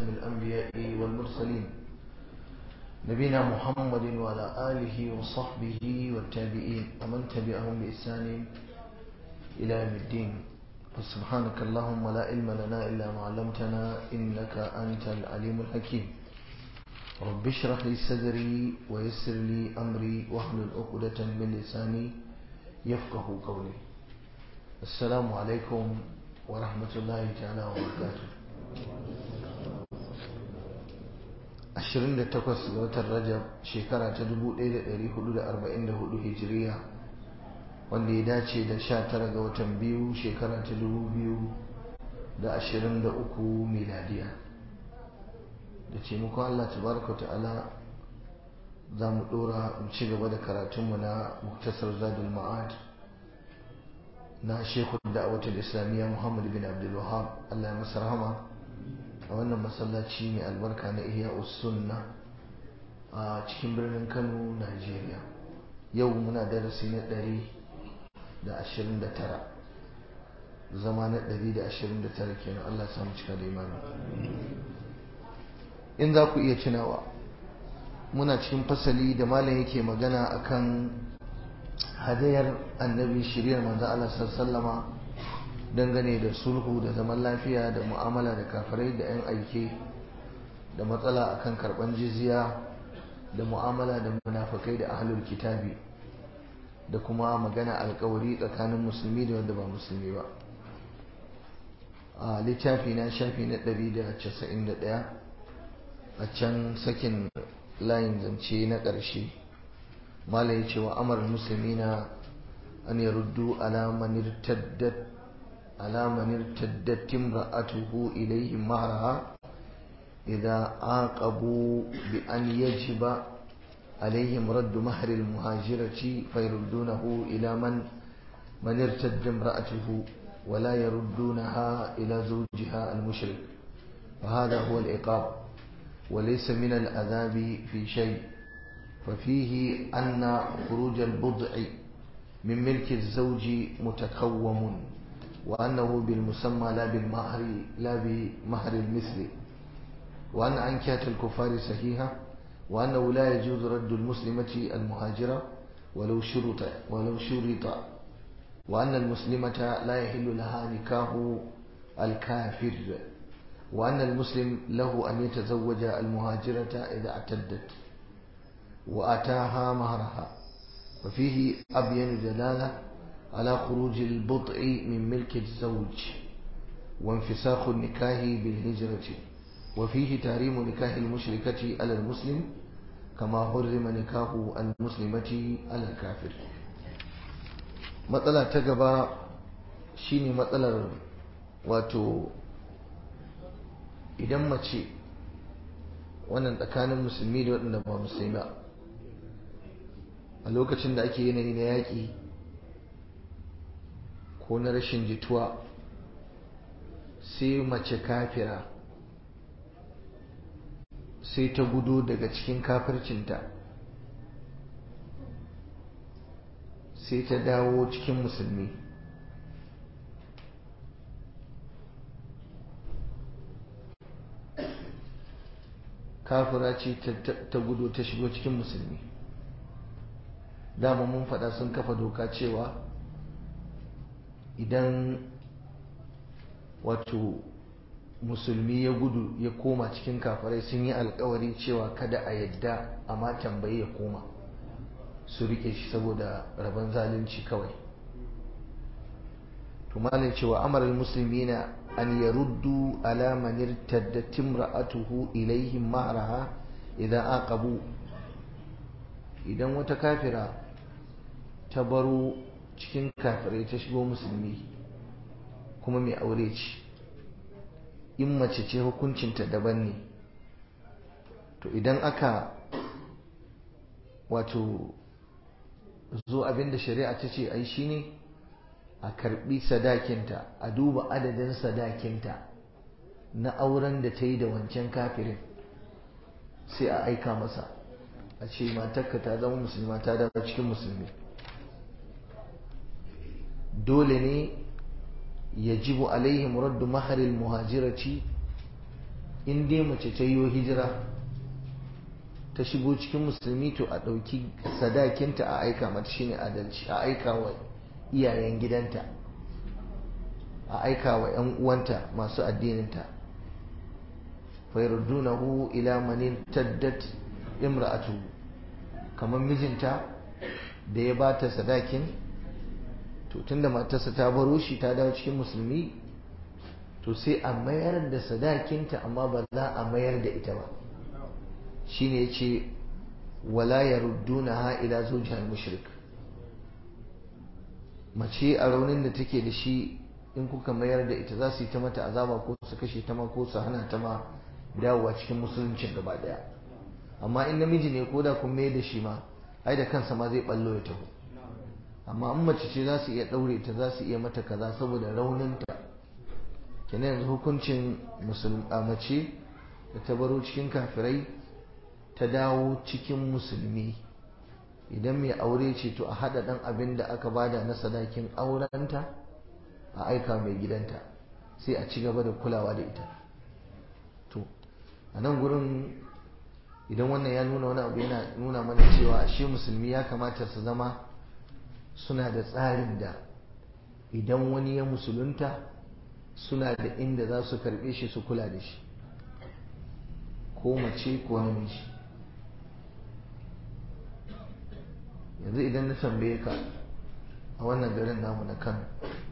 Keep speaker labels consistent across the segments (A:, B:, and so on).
A: خاتم الأنبياء والمرسلين نبينا محمد وعلى آله وصحبه والتابعين ومن تبعهم بإحسان إلى يوم الدين فسبحانك اللهم لا علم لنا إلا ما علمتنا إنك أنت العليم الحكيم رب اشرح لي صدري ويسر لي أمري واحلل عقدة من لساني يفقه قولي السلام عليكم ورحمة الله تعالى وبركاته 28 ga watan Rajab shekara ta 1444 Hijiriya wanda ya dace da 19 ga watan biyu shekara ta 2023 miladiya da ce muku Allah tabaraka ta'ala za mu dora mu ci gaba da karatunmu na muktasar zadul ma'ad na shekul da'awatul islamiyya Muhammad bin Abdul Wahab Allah ya masa rahama a wannan masallaci mai albarka na iya sunna a cikin birnin kano nigeria yau muna darasi na ɗari da ashirin da tara zama na ɗari da ashirin da tara kenan allah samu cika da imani in za ku iya tunawa muna cikin fasali da malam yake magana akan hadayar annabi shirya manzo allah sallama dangane da sulhu da zaman lafiya da mu'amala da kafirai da 'yan aike da matsala akan karban jizya da mu'amala da munafakai da ahlul kitabi da kuma magana alkawari tsakanin musulmi da wanda ba musulmi ba a littafi na shafi na 191 a can sakin layin zance na ƙarshe mala ya ce wa amar musulmi na an yaruddu alaman irtaddat على من ارتدت امرأته إليهم مهرها إذا عاقبوا بأن يجب عليهم رد مهر المهاجرة فيردونه إلى من من ارتد امرأته ولا يردونها إلى زوجها المشرك وهذا هو العقاب وليس من العذاب في شيء ففيه أن خروج البضع من ملك الزوج متكوم وأنه بالمسمى لا بالمهر لا بمهر المثل وأن أنكات الكفار صحيحة وأنه لا يجوز رد المسلمة المهاجرة ولو شرط ولو شرط وأن المسلمة لا يحل لها نكاه الكافر وأن المسلم له أن يتزوج المهاجرة إذا اعتدت وآتاها مهرها وفيه أبين دلالة على خروج البضع من ملك الزوج وانفساخ النكاه بالهجرة وفيه تحريم نكاه المشركة على المسلم كما حرم نكاه المسلمة على الكافر matsala ta gaba shine matsalar wato idan mace wannan tsakanin musulmi da waɗanda ba musulmi ba a lokacin da ake yanayi na yaƙi ko na rashin jituwa sai mace kafira sai ta gudu daga cikin kafircinta sai ta dawo cikin musulmi kafira ce ta gudu ta shigo cikin musulmi dama mun faɗa sun kafa doka cewa idan wato musulmi ya gudu ya koma cikin kafarai sun yi alkawari cewa kada a yadda amma tambayi ya koma su rike shi saboda rabon zalunci kawai to malin cewa amarar musulmi na an yaruddu ala man irtaddat imra'atuhu ilaihim ma'raha idan aqabu idan wata kafira ta baro cikin kafirai ta shigo musulmi kuma mai aure ce in mace ce hukuncinta daban ne to idan aka wato zo abinda shari'a ta ce ai shine a karbi sadakinta a duba adadin sadakinta na auren da ta yi da wancan kafirin sai a aika masa a ce matarka ta zama musulma ta dawo cikin musulmi dole ne yajibu alaihim raddu maharil muhajirati in dai mace ta yi hijira ta shigo cikin musulmi to a ɗauki sadakinta a aika mata shine adalci a aika wa iyayen gidanta a aika wa 'yan uwanta masu addininta fayardunahu ila manin taddat imra'atu kamar mijinta da ya ba ta sadakin to tunda matarsa ta baro shi ta dawo cikin musulmi to sai a mayar da sadakinta amma ba za a mayar da ita ba shine yace wala yaruddunaha ila zawjiha mushrik mace a raunin da take da shi in kuka mayar da ita za su yi ta mata azaba ko su kashe ta ma ko su hana ta ma dawowa cikin musuluncin gaba daya amma in namiji ne ko da kun mayar da shi ma ai da kansa ma zai ballo ya taho amma in mace ce za su iya daure ta za su iya mata kaza saboda rauninta kenan yanzu hukuncin musulma mace da ta baro cikin kafirai ta dawo cikin musulmi idan mai aure ce to a haɗa ɗan abin da aka bada na sadakin aurenta a aika mai gidanta sai a ci gaba da kulawa da ita to a nan gurin idan wannan ya nuna wani abu yana nuna mana cewa ashe musulmi ya kamata su zama suna da tsarin da idan wani ya musulunta suna da inda za su karɓe shi su kula da shi ko mace ko namiji yanzu idan na tambaye ka a wannan garin namu na kano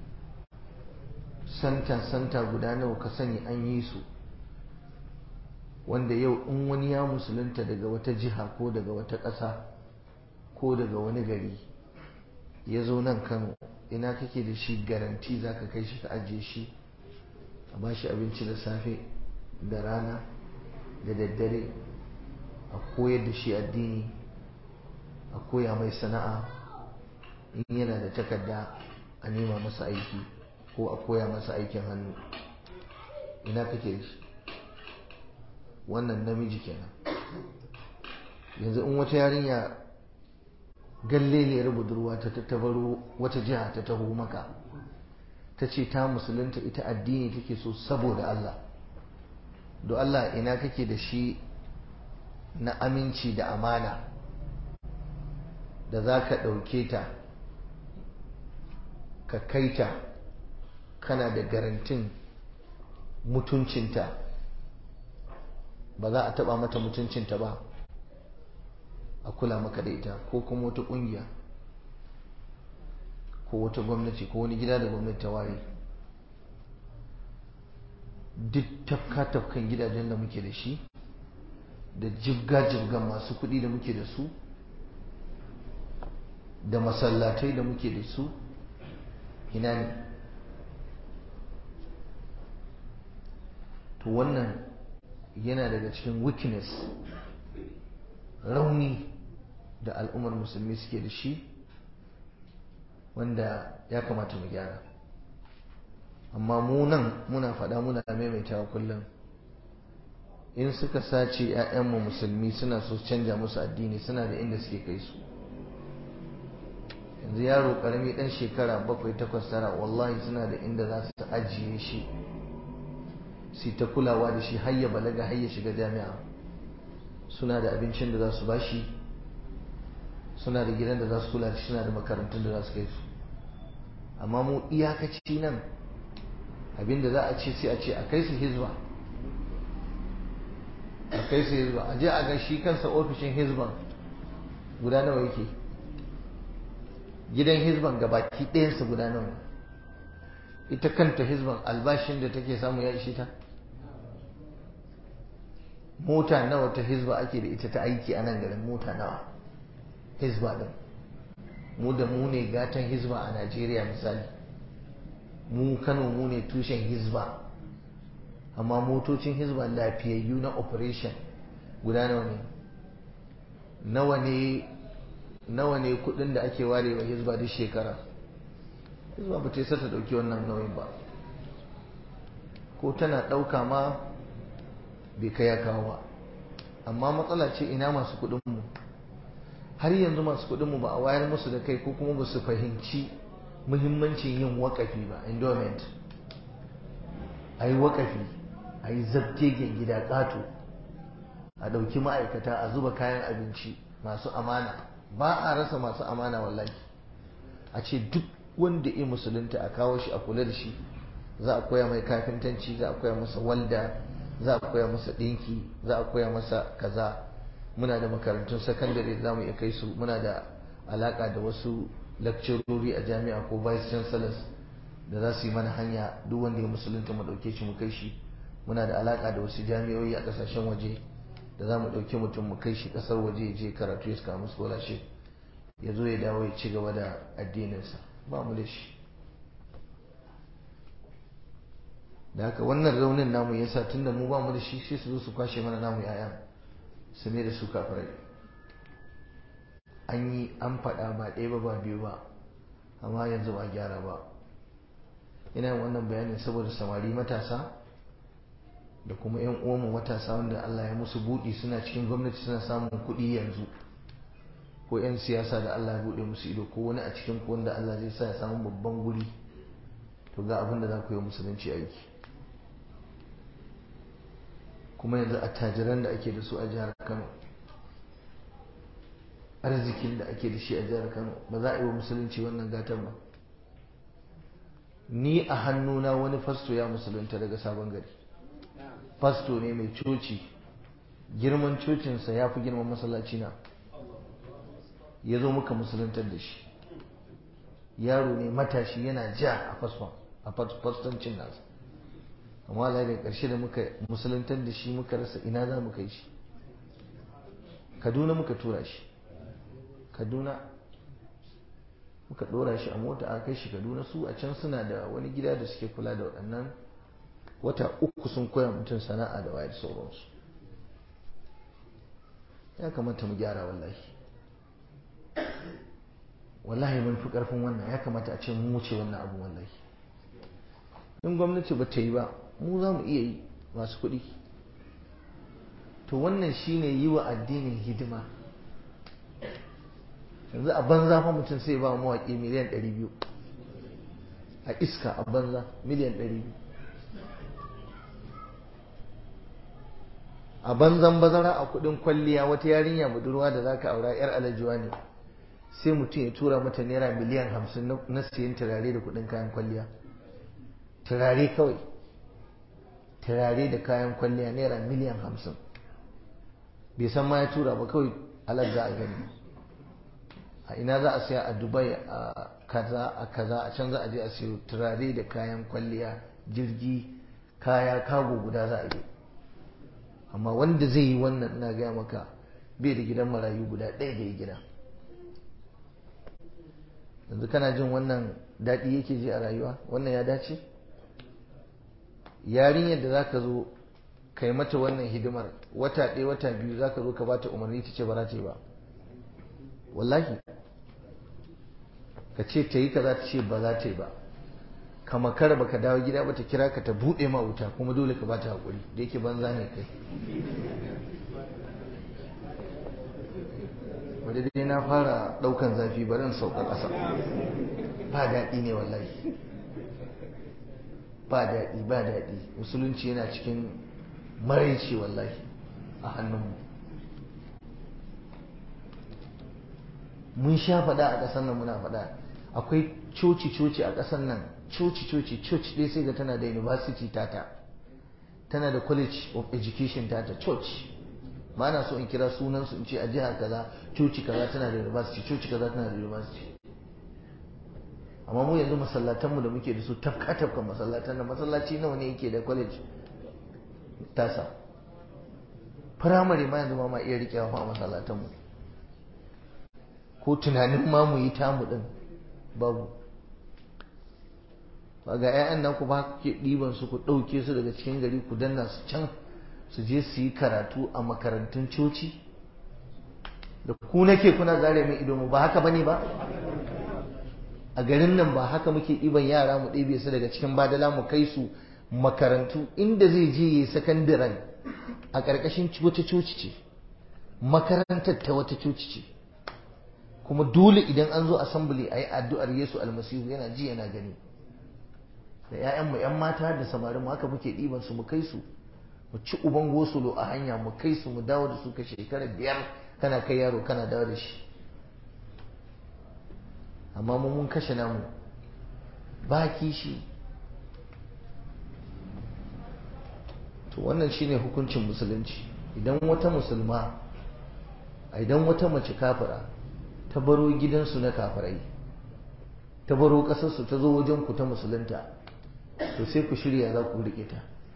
A: santa santa guda nawa ka sani an yi su wanda yau in wani ya musulunta daga wata jiha ko daga wata ƙasa ko daga wani gari ya zo nan kano ina kake da shi garanti za ka kai shi ka ajiye shi a ba shi abinci da safe da rana da daddare a koyar da shi addini a koya mai sana'a in yana da takarda a nema masa aiki ko a koya masa aikin hannu ina kake da shi wannan namiji kenan yanzu in wata yarinya galleliyar budurwa ta tattabaro wata jiha ta taho maka ta ce ta musulunta ita addini take so saboda Allah do Allah ina kake da shi na aminci da amana da za ka ɗauke ta ka kai ta kana da garantin mutuncinta ba za a taɓa mata mutuncinta ba a kula maka da ita ko kuma wata ƙungiya ko wata gwamnati ko wani gida da gwamnati ta ware duk tafka-tafkan gidajen da muke da shi da jibga-jibgan masu kuɗi da muke da su da masallatai da muke da su ina ne to wannan yana daga cikin weakness rauni da al'ummar musulmi suke da shi wanda ya kamata mu gyara amma mu nan muna faɗa muna maimaitawa kullum in suka sace 'ya'yanmu musulmi suna so canja musu addini suna da inda suke kai su yanzu yaro karami dan shekara bakwai takwas tara wallahi suna da inda za su ajiye shi su ta kulawa da shi har ya balaga har ya shiga jami'a suna da abincin da za su bashi suna da gidan da za su kula da shi suna da makarantun da za su kai su amma mu iyakaci nan abinda za a ce sai a ce a kai su hizba a kai su hizba a je a ga shi kansa ofishin hizban guda nawa yake gidan hizban gabaki ɗayansa guda nawa ita kanta hizban albashin da take samu ya ishe ta mota nawa ta hizba ake da ita ta aiki a nan garin mota nawa hizba din mu da mu ne gatan hizba a najeriya misali mu kano mu ne tushen hizba amma motocin hizba lafiyayyu na operation guda nawa ne nawa ne nawa ne kudin da ake ware wa hizba duk shekara hizba ba ta yi sata dauki wannan nauyin ba ko tana dauka ma bai kai ya kawo ba amma matsala ce ina masu kudinmu har yanzu masu kudinmu ba a wayar musu da kai ko kuma ba su fahimci muhimmancin yin wakafi ba endowment a yi wakafi a yi zabtegen gida ƙato a ɗauki ma'aikata a zuba kayan abinci masu amana ba a rasa masu amana wallahi a ce duk wanda ya musulunta a kawo shi a kula da shi za a koya mai kafintanci za a koya masa walda za a koya masa ɗinki za a koya masa kaza muna da makarantun sakandare da za mu iya kai su muna da alaka da wasu lakcirori a jami'a ko vice chancellors da za su yi mana hanya duk wanda ya musulunta mu ɗauke shi mu kai shi muna da alaka da wasu jami'o'i a ƙasashen waje da za mu ɗauki mutum mu kai shi ƙasar waje ya je karatu ya samu scholarship ya zo ya dawo ya ci gaba da addininsa ba mu da shi da haka wannan raunin namu yasa tunda mu ba mu da shi sai su zo su kwashe mana namu 'ya'yan su ne da su kafirai an yi an faɗa ba ɗaya ba ba biyu ba amma yanzu ba gyara ba ina wannan bayanin saboda samari matasa da kuma 'yan uwanmu matasa wanda Allah ya musu buɗi suna cikin gwamnati suna samun kuɗi yanzu ko 'yan siyasa da Allah ya buɗe musu ido ko wani a cikin ku wanda Allah zai sa ya samu babban guri to ga abin da za ku yi musulunci aiki kuma yanzu attajiran da ake da su a jihar Kano arzikin da ake da shi a jihar Kano ba za a yi wa musulunci wannan gatan ba ni a hannuna wani fasto ya musulunta daga sabon gari fasto ne mai coci girman cocinsa ya fi girman masallaci na ya zo muka musuluntar da shi yaro ne matashi yana ja a fasfon a fastoncin nasa amma Allah da ƙarshe da muka musuluntar da shi muka rasa ina za mu kai shi kaduna muka tura shi kaduna muka ɗora shi a mota a kai shi kaduna su a can suna da wani gida da suke kula da waɗannan wata uku sun koya mutum sana'a da wayar sauransu ya kamata mu gyara wallahi wallahi mun fi ƙarfin wannan ya kamata a ce mu wuce wannan abu wallahi in gwamnati ba ta yi ba mu za mu iya yi masu kuɗi to wannan shine yi wa addinin hidima yanzu a banza fa mutum sai ba mawaƙi miliyan 200 a iska a banza miliyan 200 a banzan bazara a kudin kwalliya wata yarinya budurwa da zaka aura yar alajuwa ne sai mutum ya tura mata naira miliyan 50 na siyan turare da kudin kayan kwalliya turare kawai turare da kayan kwalliya naira miliyan 50 bai san ma ya tura ba kawai alar za a gani a ina za a siya a dubai a kaza a kaza a can za a je a siyo turare da kayan kwalliya jirgi kaya kago guda za a yi amma wanda zai yi wannan ina gaya maka bai da gidan marayu guda ɗaya da ya gida yanzu kana jin wannan daɗi yake ji a rayuwa wannan ya dace yarinyar da za ka zo ka yi mata wannan hidimar wata ɗaya wata biyu za ka zo ka bata umarni ta ce ba za ta yi ba wallahi ka ce ta yi ka za ta ce ba za ta yi ba ka makara baka dawo gida ba ta kira ka ta buɗe ma wuta kuma dole ka bata haƙuri da yake banza ne kai bari dai na fara ɗaukan zafi bari in sauka ƙasa ba daɗi ne wallahi ba daɗi ba daɗi musulunci yana cikin maraici wallahi a hannunmu mun sha faɗa a ƙasar nan muna faɗa akwai coci-coci a ƙasar nan coci-coci church dai sai ga tana da university tata tana da college of education tata church ba na so in kira sunansu in ce a jiha kaza coci kaza tana da university coci kaza tana da university amma mu yanzu masallatanmu da muke da su tafka tafka masallatan da masallaci nawa ne yake da college tasa firamare ma yanzu ma ma iya riƙewa a masallatanmu ko tunanin ma mu yi tamu din babu ba ga 'ya'yan nan ku ba kuke ɗiban su ku ɗauke su daga cikin gari ku danna su can su je su yi karatu a makarantun coci da ku nake kuna zare min ido mu ba haka bane ba a garin nan ba haka muke ɗiban yara mu ɗebe su daga cikin badala mu kai su makarantu inda zai je yi sakandaren a ƙarƙashin wata coci ce makarantar ta wata coci ce kuma dole idan an zo assembly a yi addu'ar Yesu almasihu yana ji yana gani da ‘ya'yanmu ‘yan mata da samarin haka muke ɗiban su mu kai su mu ci uban gosulo a hanya mu kai su mu dawo da su ka shekara biyar kana kai yaro kana dawo da shi amma mu mun kashe namu ba kishi to wannan shine hukuncin musulunci idan wata musulma idan wata mace kafira ta baro gidansu na kafirai ta baro ƙasarsu ta zo wajen ku ta musulunta to sai ku shirya za ku riƙe ta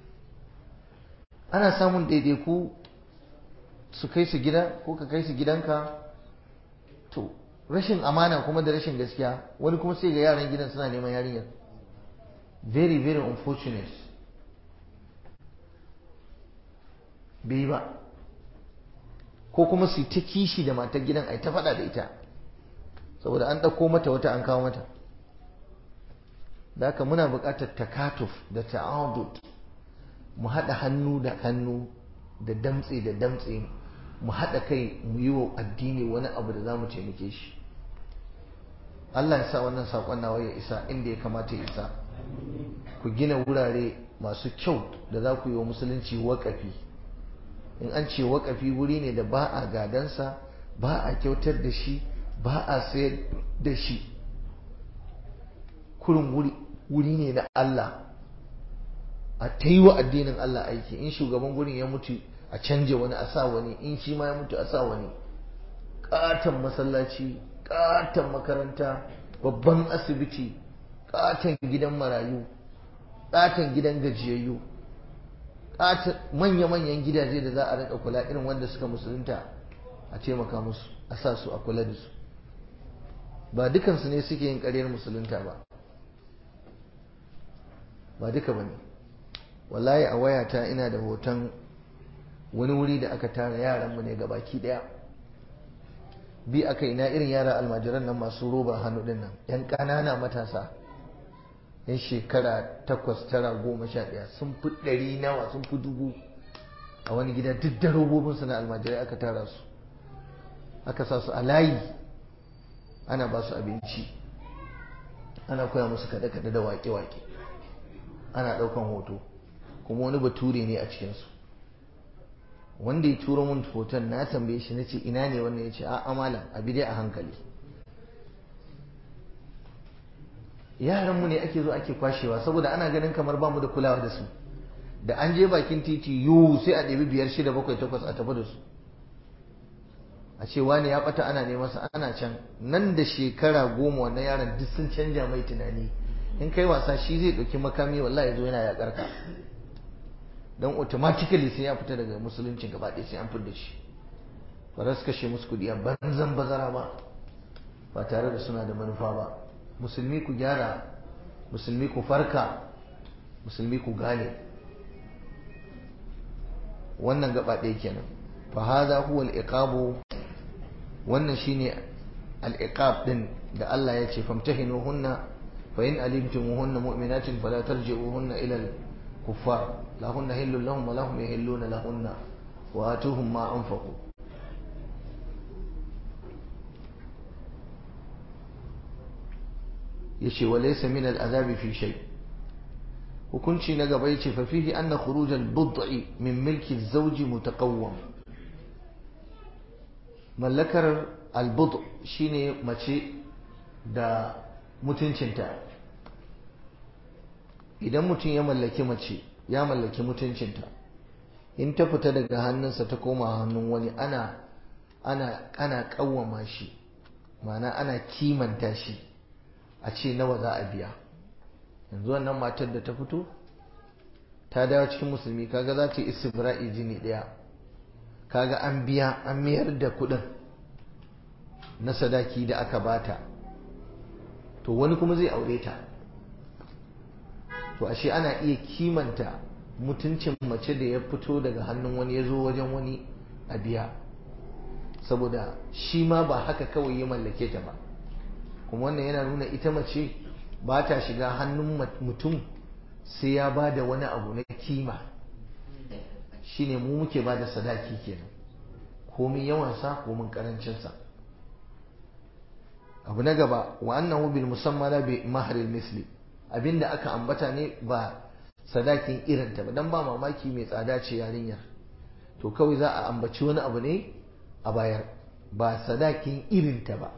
A: ana samun daidaiku su kai su gida ko ka kai su gidanka to rashin amana kuma da rashin gaskiya wani kuma sai ga yaran gidan suna neman yarinyar very very unfortunate bai ba ko kuma su ta kishi da matar gidan ai ta faɗa da ita saboda an ɗauko mata wata an kawo mata da haka muna buƙatar takatuf da ta'adud mu haɗa hannu da hannu da damtse da damtse mu haɗa kai mu yi wa addini wani abu da za mu taimake shi Allah ya sa wannan saƙon nawa ya isa inda ya kamata ya isa ku gina wurare masu kyau da za ku yi wa musulunci waƙafi in an ce waƙafi wuri ne da ba a gadansa ba a kyautar da shi ba a sayar da shi kurin wuri ne na Allah a ta yi wa addinin Allah aiki in shugaban gurin ya mutu a canja wani a sa wani in shi ma ya mutu a sa wani ƙaton masallaci ƙaton makaranta babban asibiti ƙaton gidan marayu ƙaton gidan gajiyayyu ƙaton manya-manyan gidaje da za a rika kula irin wanda suka musulunta a taimaka musu a sa su a kula da su ba dukansu ne suke yin ƙaryar musulunta ba ba duka ba ne wallahi a wayata ina da hoton wani wuri da aka tara yaranmu ne ga baki daya bi aka ina irin yara almajiran nan masu roba hannu din nan yan ƙanana matasa yan shekara takwas tara goma sha ɗaya sun fi ɗari nawa sun fi dubu a wani gida duk da robobinsu na almajirai aka tara su aka sa su a layi ana ba su abinci ana koya musu kaɗe-kaɗe da waƙe-waƙe ana ɗaukan hoto kuma wani bature ne a cikinsu wanda ya turo mun hoton na tambaye shi na ce ina ne wannan ya ce a amalan abi dai a hankali yaranmu ne ake zo ake kwashewa saboda ana ganin kamar bamu da kulawa da su da an je bakin titi yiwu sai a ɗebi biyar shida bakwai takwas a tafi da su a ce wani ya ɓata ana neman sa ana can nan da shekara goma wannan yaron duk sun canja mai tunani in kai wasa shi zai ɗauki makami wallahi zo yana yaƙar ka don automatically sai ya fita daga musulunci gaba ɗaya sai an fidda shi ba za su kashe musu kuɗi a banzan bazara ba ba tare da suna da manufa ba musulmi ku gyara musulmi ku farka musulmi ku gane wannan gaba ɗaya kenan fa hadha huwa al-iqabu wannan shine al-iqab din da Allah ya ce famtahinuhunna fa in alimtumuhunna mu'minatin fala tarji'uhunna ila al-kuffar lahunna hillun lahum wa lahum yahilluna lahunna wa atuhum ma anfaqu yace wa laysa min al-azabi fi shay hukunci na gaba yace fa fihi anna khuruj al-bud'i min milki az-zawj mutaqawwam mallakar al-bud' shine mace da mutuncinta idan mutum ya mallaki mace ya mallaki mutuncinta in ta fita daga hannunsa ta koma hannun wani ana ana ana kawwama shi ma'ana ana kimanta shi a ce nawa za a biya yanzu wannan matar da ta fito ta dawo cikin musulmi kaga za ta yi istibra'i jini ɗaya kaga an biya an mayar da kuɗin na sadaki da aka bata to wani kuma zai aure ta to ashe ana iya kimanta mutuncin mace da ya fito daga hannun wani ya zo wajen wani a biya saboda shi ma ba haka kawai ya mallake ta ba kuma wannan yana nuna ita mace ba ta shiga hannun mutum sai ya ba da wani abu na kima shine mu muke ba da sadaki kenan komin yawansa komin karancinsa abu na gaba wa annahu bil musammala bi mahril misli abinda aka ambata ne ba sadakin irinta ba dan ba mamaki mai tsada ce yarinyar to kawai za a ambaci wani abu ne a bayar ba sadakin irinta ba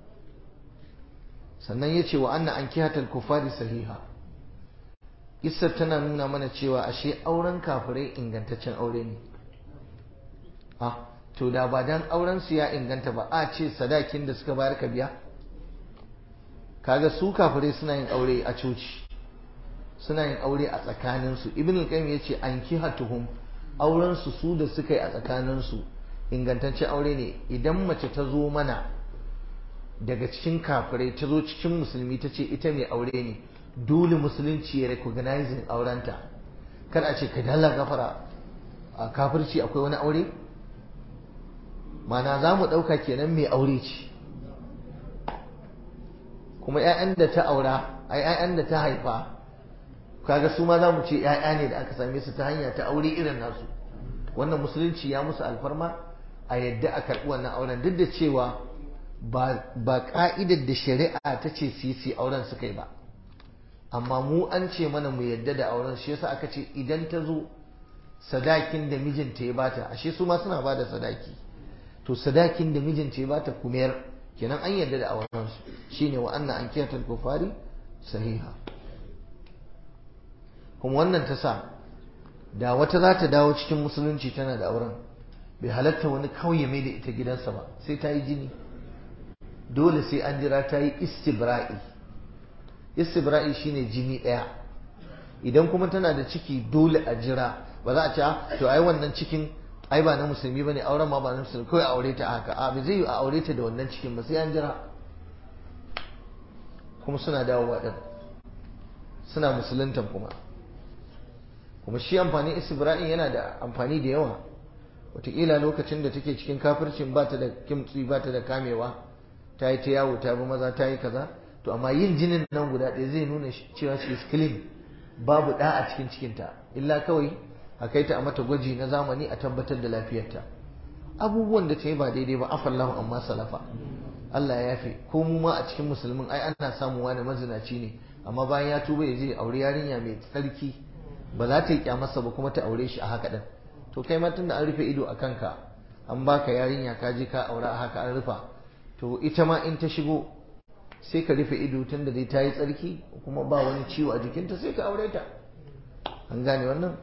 A: sannan ya ce wa anna an kihatar kufari sahiha Isar tana nuna mana cewa ashe auren kafirai ingantaccen aure ne ah to da ba dan auren su ya inganta ba a ce sadakin da suka bayar ka biya kaga su kafirai suna yin aure a coci suna yin aure a tsakaninsu ibn al-qayyim yace an kihatuhum auren su su da suka yi a tsakaninsu ingantaccen aure ne idan mace ta zo mana daga cikin kafirai ta zo cikin musulmi ta ce ita mai aure ne dole musulunci ya recognizing aurenta kar a ce ka dalla gafara a kafirci akwai wani aure mana za mu ɗauka kenan mai aure ce kuma 'ya'yan da ta aura a 'ya'yan da ta haifa kaga su ma za mu ce 'ya'ya ne da aka same su ta hanya ta aure irin nasu wannan musulunci ya musu alfarma a yadda a karɓi wannan auren duk da cewa ba ka'idar da shari'a ta ce su yi auren suka yi ba amma mu an ce mana mu yadda da auren shi yasa aka ce idan ta zo sadakin da mijinta ya bata ashe su ma suna bada sadaki to sadakin da mijinta ya bata kumiyar kenan an yadda da auren su shine wa anna an kiyatal kufari sahiha kuma wannan ta sa da wata za ta dawo cikin musulunci tana da auren bai halatta wani kauye mai da ita gidansa ba sai ta yi jini dole sai an jira ta yi istibra'i istibra'i shine jini ɗaya idan kuma tana da ciki dole a jira ba za a ce to ai wannan cikin ai ba na musulmi bane auren ma ba na musulmi kawai aure ta haka a bai zai yi a aure ta da wannan cikin ba sai an jira kuma suna dawowa din suna musuluntan kuma kuma shi amfanin istibra'i yana da amfani da yawa wataƙila lokacin da take cikin kafircin ba ta da kimtsi ba ta da kamewa ta yi ta yawo ta bi maza ta yi kaza to amma yin jinin nan guda ɗaya zai nuna cewa she is clean babu ɗa a cikin cikinta illa kawai a kai ta a mata gwaji na zamani a tabbatar da lafiyarta abubuwan da ta yi ba daidai ba afallahu amma salafa Allah ya yafe ko mu ma a cikin musulmin ai ana samu wani mazinaci ne amma bayan ya tuba ya je aure yarinya mai tsarki ba za ta yi kyamarsa ba kuma ta aure shi a haka din to kai ma tunda an rufe ido a kanka an baka yarinya ka je ka aure a haka an rufa to ita ma in ta shigo sai ka rufe ido tun da dai ta yi tsarki kuma ba wani ciwo a jikinta sai ka aure ta an gane wannan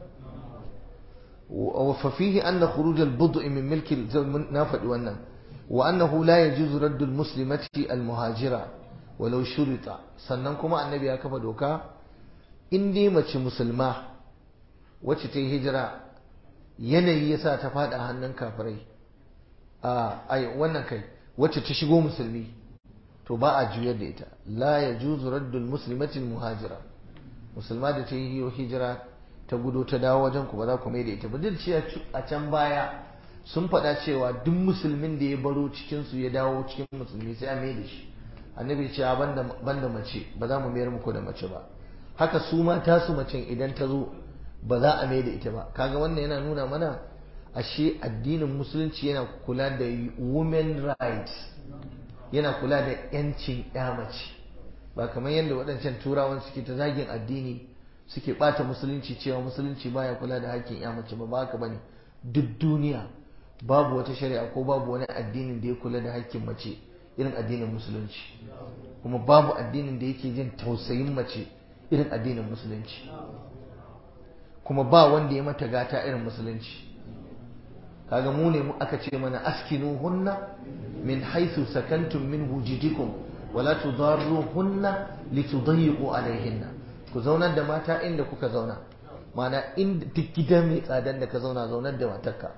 A: ففيه أن خروج البضع من ملك نافد wannan وأنه لا يجوز رد المسلمة المهاجرة ولو شرط sannan kuma annabi ya kafa doka in dai mace musulma wacce ta yi hijira yanayi yasa ta fada hannun kafirai a ai wannan kai wacce ta shigo musulmi to ba a juyar da ita la yajuzu raddul muslimatil muhajira musulma da ta yi hijira ta gudo ta dawo wajen ku ba za ku mai da ita ba duk cewa a can baya sun faɗa cewa duk musulmin da ya baro cikin su ya dawo cikin musulmi sai a mai da shi annabi ce banda banda mace ba za mu mayar muku da mace ba haka su ma tasu macen idan ta zo ba za a mai da ita ba kaga wannan yana nuna mana ashe addinin musulunci yana kula da women rights yana kula da yancin ya mace ba kamar yadda waɗancan turawan suke ta zagin addini suke ɓata musulunci cewa musulunci baya kula da hakkin ya mace ba ba haka bane duk duniya babu wata shari'a ko babu wani addinin da ya kula da hakkin mace irin addinin musulunci kuma babu addinin da yake jin tausayin mace irin addinin musulunci kuma ba wanda ya mata gata irin musulunci kaga mu ne aka ce mana askinu hunna min haythu sakantum min wujidikum wala tudarruhunna litudayyiqu alaihinna ku zaunar da mata inda kuka zauna mana inda duk gida mai tsadan da ka zauna zaunar da matarka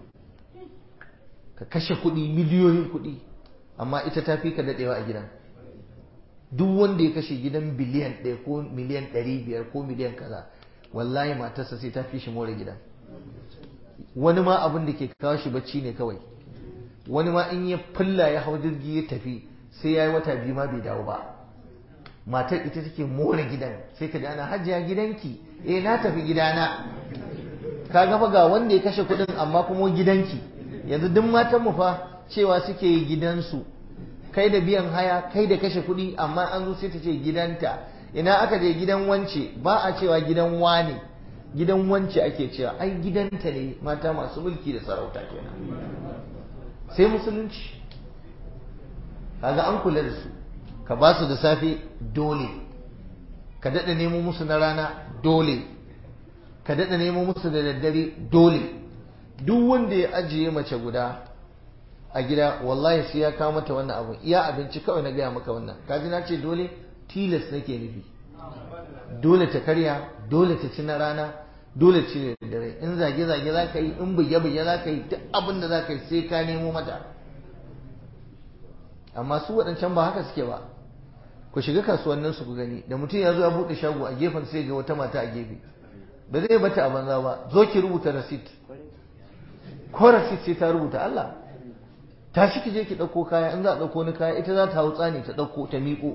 A: ka kashe kuɗi miliyoyin kuɗi amma ita ta fi ka daɗewa a gidan duk wanda ya kashe gidan biliyan ɗaya ko miliyan ɗari biyar ko miliyan kaza wallahi matarsa sai ta fi shi more gidan wani ma abin da ke kawo shi bacci ne kawai wani ma in ya fulla ya hau jirgi ya tafi sai ya yi wata biyu ma bai dawo ba matar ita take more gidan sai ka ana hajiya gidanki eh na tafi gidana ka gafa ga wanda ya kashe kuɗin amma kuma gidanki yanzu duk matan mu fa cewa suke gidansu kai da biyan haya kai da kashe kuɗi amma an zo sai ta ce gidanta ina aka je gidan wance ba a cewa gidan wane gidan wance ake cewa ai gidanta ne mata masu mulki da sarauta kenan sai musulunci kaga an kula da su ka ba su da safe dole ka daɗa nemo musu na rana dole ka daɗa nemo musu da daddare dole duk wanda ya ajiye mace guda a gida wallahi sai ya kawo mata wannan abu iya abinci kawai na gaya maka wannan kaji na ce dole tilas nake nufi dole ta karya dole ta ci na rana dole ci da dare in zage zage za ka yi in buge buge za ka yi duk abin da za ka yi sai ka nemo mata amma su waɗancan ba haka suke ba ku shiga kasuwannin su ku gani da mutum ya zo ya buɗe shago a gefen sai ga wata mata a gefe ba zai bata a banza ba zo ki rubuta receipt ko receipt sai ta rubuta Allah tashi ki je ki ɗauko kaya in za a ɗauko ni kaya ita za ta hau tsani ta ɗauko ta miƙo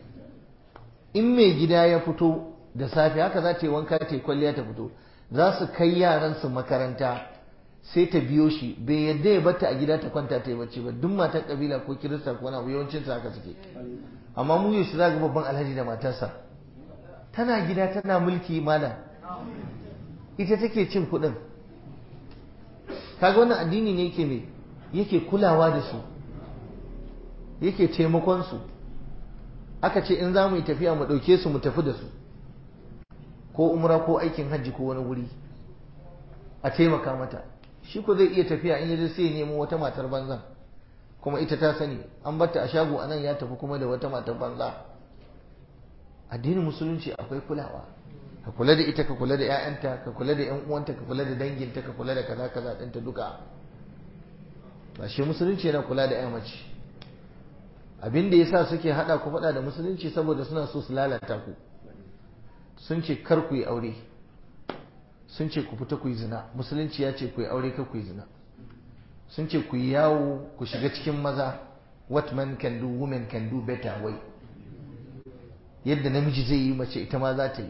A: in mai gida ya fito da safe haka za ta yi wanka ta yi kwalliya ta fito za su kai yaran su makaranta sai ta biyo shi bai yadda ya bata a gida ta kwanta ta yi bacci ba duk matan kabila ko kirista ko wani abu yawancin haka suke amma mu yau za ga babban alhaji da matarsa tana gida tana mulki mana ita take cin kuɗin kaga wannan addini ne yake me yake kulawa da su yake taimakon su aka ce in za mu yi tafiya mu ɗauke su mu tafi da su ko umra ko aikin hajji ko wani wuri a taimaka mata shi ko zai iya tafiya in yaje sai ya nemo wata matar banza kuma ita ta sani an batta a shago anan ya tafi kuma da wata matar banza addinin musulunci akwai kulawa ka kula da ita ka kula da 'ya'yanta ka kula da 'yan uwanta ka kula da danginta ka kula da kaza kaza ɗinta duka ba shi musulunci yana kula da 'ya mace abin da yasa suke hada ku faɗa da musulunci saboda suna so su lalata ku sun ce kar ku yi aure sun ce ku fita ku yi zina musulunci ya ce ku yi aure kar ku yi zina sun ce ku yi yawo ku shiga cikin maza what man can do women can do better way yadda namiji zai yi mace ita ma za ta yi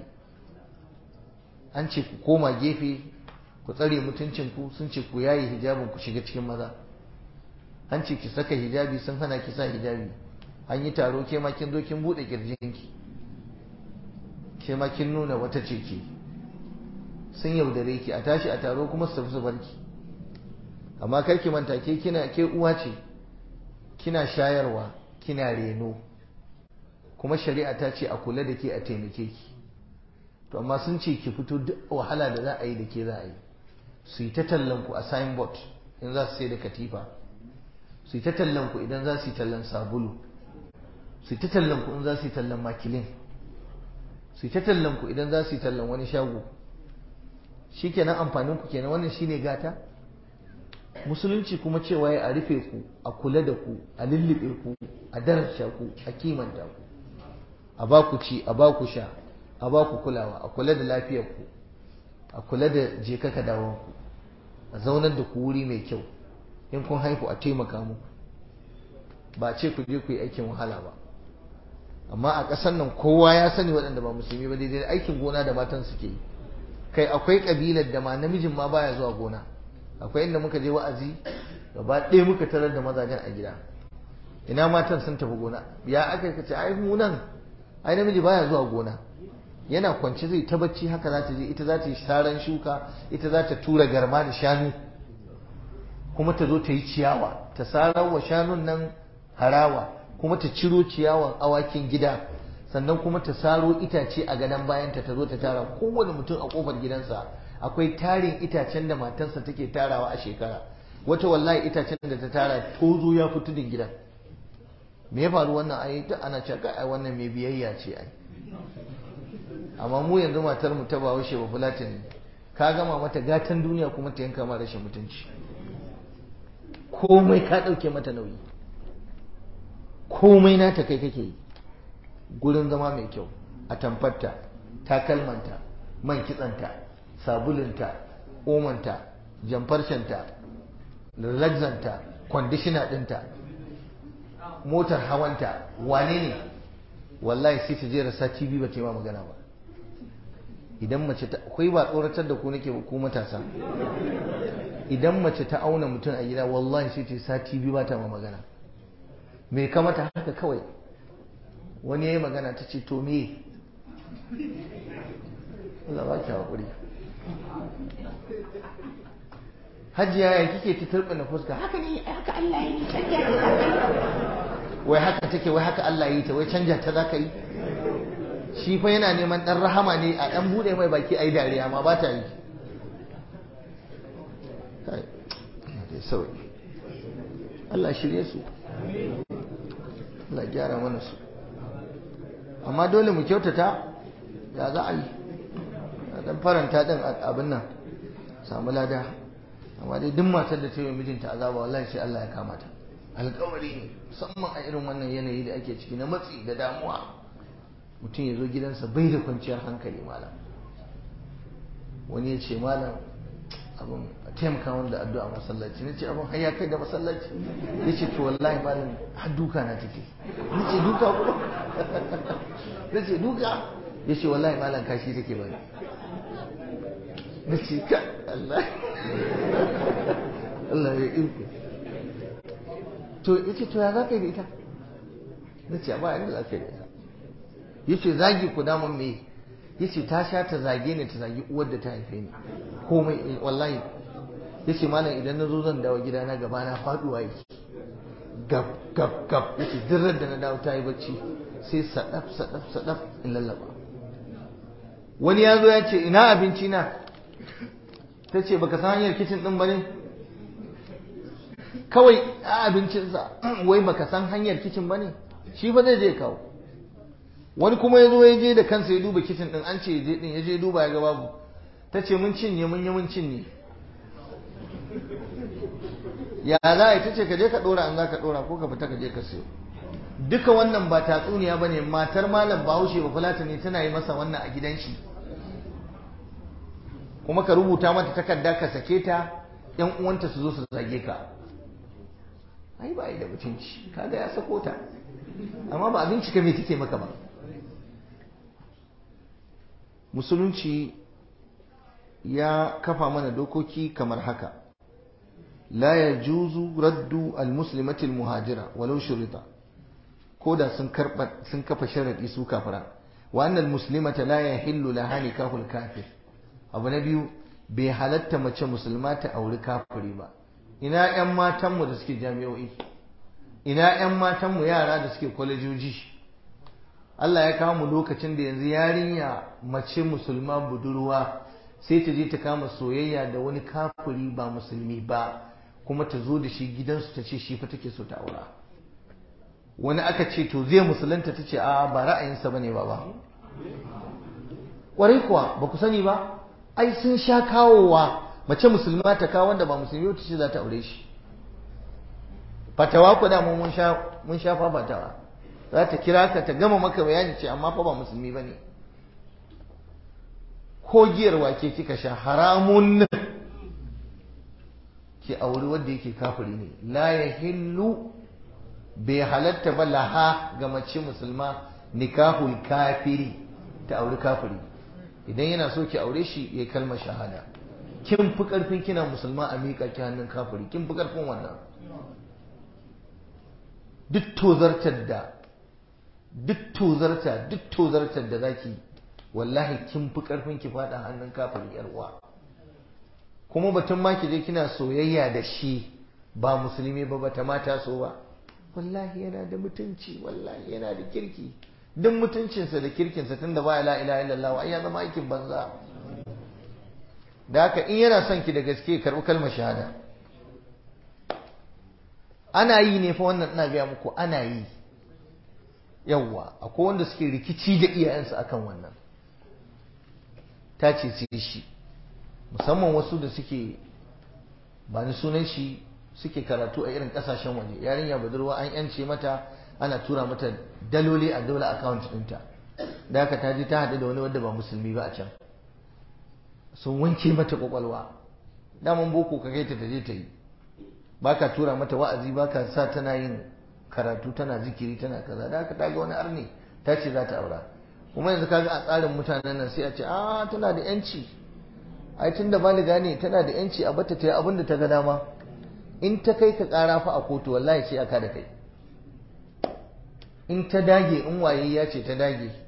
A: an ce ku koma gefe ku tsare mutuncinku sun ce ku yaye hijabin ku shiga cikin maza an ce ki saka hijabi sun hana ki sa hijabi an yi taro ke ma kin zo kin bude kirjinki ke ma kin nuna wata ce ke sun yaudare ki a tashi a taro kuma su tafi su barki amma kar ki manta ke kina ke uwa ce kina shayarwa kina reno kuma shari'a ta ce a kula da ke a taimake ki to amma sun ce ki fito duk wahala da za a yi da ke za a yi su yi ta tallan ku a signboard in za su sai da katifa su yi ta tallan ku idan za su yi tallan sabulu su yi ta tallan ku in za su yi tallan makilin su yi ta tallan ku idan za su yi tallan wani shago shi kenan amfanin ku kenan wannan shine gata musulunci kuma cewa ya a rufe ku a kula da ku a lullube ku a daraja ku a kimanta ku a ba ku ci a ba ku sha a ba ku kulawa a kula da lafiyar ku a kula da je ka dawon ku a zaunar da ku wuri mai kyau in kun haihu a taimaka muku ba ce ku je ku yi aikin wahala ba amma a ƙasar nan kowa ya sani waɗanda ba musulmi ba daidai aikin gona da matan suke yi kai akwai ƙabilar da ma namijin ma baya zuwa gona akwai inda muka je wa'azi gaba ɗaya muka tarar da mazajen a gida ina matan sun tafi gona ya aka ka ce ai mu nan ai namiji baya zuwa gona yana kwance zai ta bacci haka za ta je ita za ta yi saran shuka ita za ta tura garma da shanu kuma ta zo ta yi ciyawa ta sarar wa shanun nan harawa kuma ta ciro ciyawan awakin gida sannan kuma ta saro itace a gadon bayanta ta zo ta tara kowane mutum a kofar gidansa akwai tarin itacen da matansa take tarawa a shekara wata wallahi itacen da ta tara tozo ya fi tudun gidan me ya faru wannan ai ta ana cewa ai wannan mai biyayya ce ai amma mu yanzu matar mu ta bawo shi ba fulatin ka gama mata gatan duniya kuma ta yanka ma rashin mutunci komai ka dauke mata nauyi komai nata kai kake yi gurin zama mai kyau a tamfarta takalmanta man kitsanta sabulunta omanta jamfarshanta relaxanta kwandishina ɗinta motar hawanta wane ne wallahi sai ta jera sati biyu ba ta yi ma magana ba idan mace ta akwai ba tsoratar da ku nake ba ku matasa idan mace ta auna mutum a gida wallahi sai ta sati biyu ba ta ma magana me kamata haka kawai wani ya yi magana ta ce to me Allah ba ki haƙuri hajiya ya kike ta turbina fuska haka ne haka Allah ya yi canja wai haka take wai haka Allah ya yi ta wai canja ta zaka yi shi fa yana neman dan rahama ne a dan bude mai baki ayi dariya ma ba ta yi kai dai sauki Allah shirye su Allah gyara mana su amma dole mu kyautata ya za a yi dan faranta din abin nan samu lada amma dai duk matar da ta yi mijinta azaba wallahi sai Allah ya kama ta alƙawari ne musamman a irin wannan yanayi da ake ciki na matsi da damuwa mutum ya zo gidansa bai da kwanciyar hankali malam wani ya ce malam abin a taimaka wani da addu'a masallaci na ce abin haya kai da masallaci ya ce to wallahi malam har duka na take na ce duka kuma na ce duka ya ce wallahi malam kashi take bani na ce ka Allah Allah ya iko to ya ce to ya za ka yi da ita na ce ba yadda za ka yi da ita ya ce zagi ku damun me ya ce ta sha ta zage ne ta zagi uwar da ta haife ni komai wallahi ya ce malam idan na zo zan dawo gidana gaba na faduwa yake gab gab gab ya ce dirar da na dawo ta yi bacci sai sadaf sadaf sadaf in lallaba wani ya zo ya ce ina abinci na ta ce baka san hanyar kicin din ba ne kawai a abincinsa wai baka san hanyar kicin ba ne shi fa zai je kawo wani kuma ya zo ya je da kansa ya duba kicin din an ce ya je din ya je duba ya ga babu ta ce mun cinye mun yi mun cinye ya za a yi ta ce ka je ka dora an za ka dora ko ka fita ka je ka siyo duka wannan ba tatsuniya ba ne matar malam bahaushe ba fulata ne tana yi masa wannan a gidan shi kuma ka rubuta mata takarda ka sake ta yan uwanta su zo su zage ka ai ba yi da mutunci kaga ya sako ta amma ba abinci ka me take maka ba musulunci ya kafa mana dokoki kamar haka la ya juzu raddu al-muslimatil muhajira walau shurita ko da sun karba sun kafa sharadi su kafira wa annal muslimata la yahillu laha nikahul kafir abu na biyu bai halatta mace musulma ta auri kafiri ba ina yan matanmu da suke jami'o'i ina yan matanmu yara da suke kwalejoji Allah ya kawo mu lokacin da yanzu yarinya mace musulma budurwa sai ta je ta kama soyayya da wani kafiri ba musulmi ba kuma ta zo da shi gidansu ta ce shi fa take so ta aura wani aka ce to zai musulunta ta ce a ba ra'ayinsa bane ba ba kwarai kuwa ba ku sani ba ai sun sha kawowa mace musulma ta kawo wanda ba musulmi wata ce za ta aure shi fatawa ku da mun sha mun sha fa fatawa za ta kira ka ta gama maka bayani ce amma fa ba musulmi bane ko giyar wake kika sha haramun ki auri wanda yake kafiri ne la yahillu bai halatta ba laha ga mace musulma nikahul kafiri ta auri kafiri idan yana so ki aure shi ya kalmar shahada kin fi karfin kina musulma a miƙa ki hannun kafiri kin fi karfin wannan duk tozartar da duk tozarta duk tozartar da zaki wallahi kin fi karfin ki fada hannun kafiri yar uwa kuma batun ma ki je kina soyayya da shi ba musulmi ba bata mata so ba wallahi yana da mutunci wallahi yana da kirki duk mutuncinsa da kirkinsa tunda ba la ilaha illallah ai ya zama aikin banza da haka in yana son ki da gaske karɓi kalmar shahada ana yi ne fa wannan ina gaya muku ana yi yawwa akwai wanda suke rikici da iyayensu akan wannan ta ce sai shi musamman wasu da suke ba ni sunan shi suke karatu a irin kasashen waje yarinya budurwa an yance mata ana tura mata daloli a dole account ɗinta da haka ta je ta haɗu da wani wanda ba musulmi ba a can sun wanke mata kwakwalwa daman boko ka kai ta ta je ta yi baka tura mata wa'azi baka sa tana yin karatu tana zikiri tana kaza da haka ta ga wani arni ta ce za ta aura kuma yanzu kaga a tsarin mutanen nan sai a ce a tana da yanci ai tun da baliga ne tana da yanci a bata ta yi abin da ta ga dama in ta kai ka kara fa a kotu wallahi sai aka da kai in ta dage in waye ya ce ta dage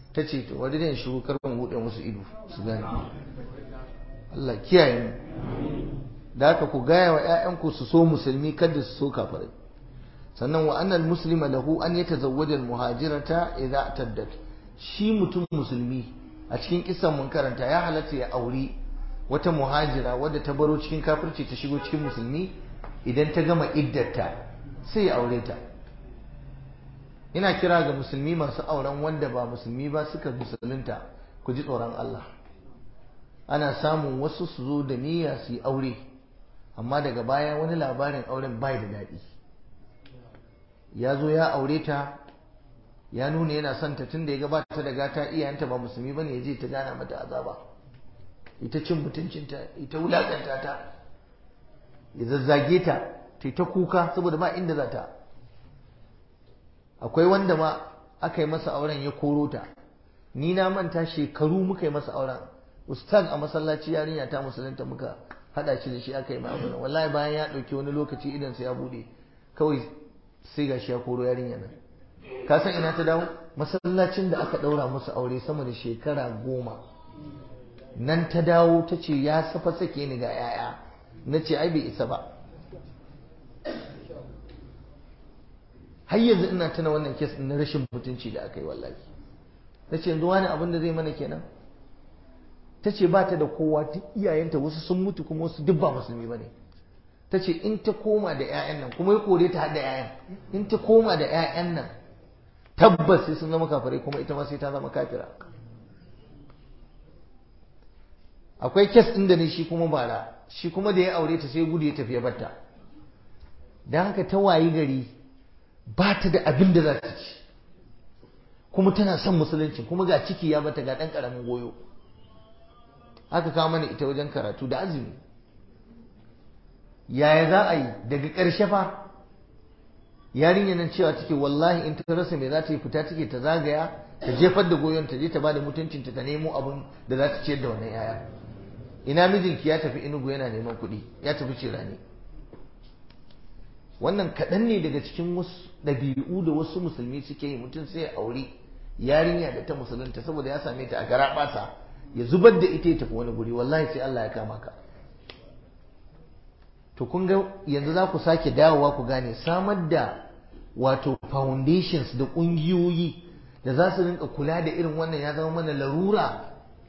A: ta ce to wani ne shigo karfin buɗe musu ido su gane Allah kiyaye mu da haka ku gaya wa 'ya'yanku su so musulmi kada su so kafirai sannan wa annal muslima lahu an yatazawwaja al muhajirata idza taddat shi mutum musulmi a cikin kisan mun karanta ya halatta ya auri wata muhajira wadda ta baro cikin kafirci ta shigo cikin musulmi idan ta gama iddarta sai ya aure ta ina kira ga musulmi masu auren wanda ba musulmi ba suka musulunta ku ji tsoron Allah ana samun wasu su zo da niyya su yi aure amma daga baya wani labarin auren bai da daɗi ya zo ya aure ta ya nuna yana son ta tun da ya gabata da gata iyayenta ba musulmi bane ya je ta gana mata azaba ita cin mutuncinta ita wulakanta ta ya zazzage ta ta ta kuka saboda ba inda za ta akwai wanda ma aka yi masa auren ya koro ta ni na manta shekaru muka yi masa auren ustaz a masallaci yarinya ta musulunta muka hada shi da shi aka yi mai auren wallahi bayan ya dauki wani lokaci idan sai ya bude kawai sai gashi ya koro yarinya nan ka san ina ta dawo masallacin da aka daura musu aure sama da shekara goma nan ta dawo ta ce ya safa sake ni ga yaya na ce ai bai isa ba har yanzu ina tuna wannan kes na rashin mutunci da aka yi wallahi na ce yanzu wani abin da zai mana kenan ta ce ba ta da kowa duk iyayenta wasu sun mutu kuma wasu duk ba musulmi ba ne ta ce in ta koma da 'ya'yan nan kuma ya kore ta hada 'ya'yan in ta koma da 'ya'yan nan tabbas sai sun zama kafirai kuma ita ma sai ta zama kafira akwai kes ɗin da ne shi kuma bara shi kuma da ya aure ta sai gudu ya tafi ya batta don haka ta wayi gari ba ta da abin da za ta ci kuma tana son musulunci kuma ga ciki ya bata ga ɗan ƙaramin goyo aka kawo mana ita wajen karatu da azumi yaya za a yi daga ƙarshe fa yarinya nan cewa take wallahi in ta rasa me za ta yi fita take ta zagaya ta jefar da goyon ta je ta bada mutuncinta ta nemo abin da za ta ciyar da wannan yaya ina mijinki ya tafi inugu yana neman kuɗi ya tafi cirani wannan kaɗan ne daga cikin wasu ɗabi'u da wasu musulmi suke yi mutum sai ya aure yarinya da ta musulunta saboda ya same ta a gara ɓasa ya zubar da ita ya tafi wani guri wallahi sai Allah ya kama ka to kun ga yanzu za ku sake dawowa ku gane samar da wato foundations da ƙungiyoyi da za su rinka kula da irin wannan ya zama mana larura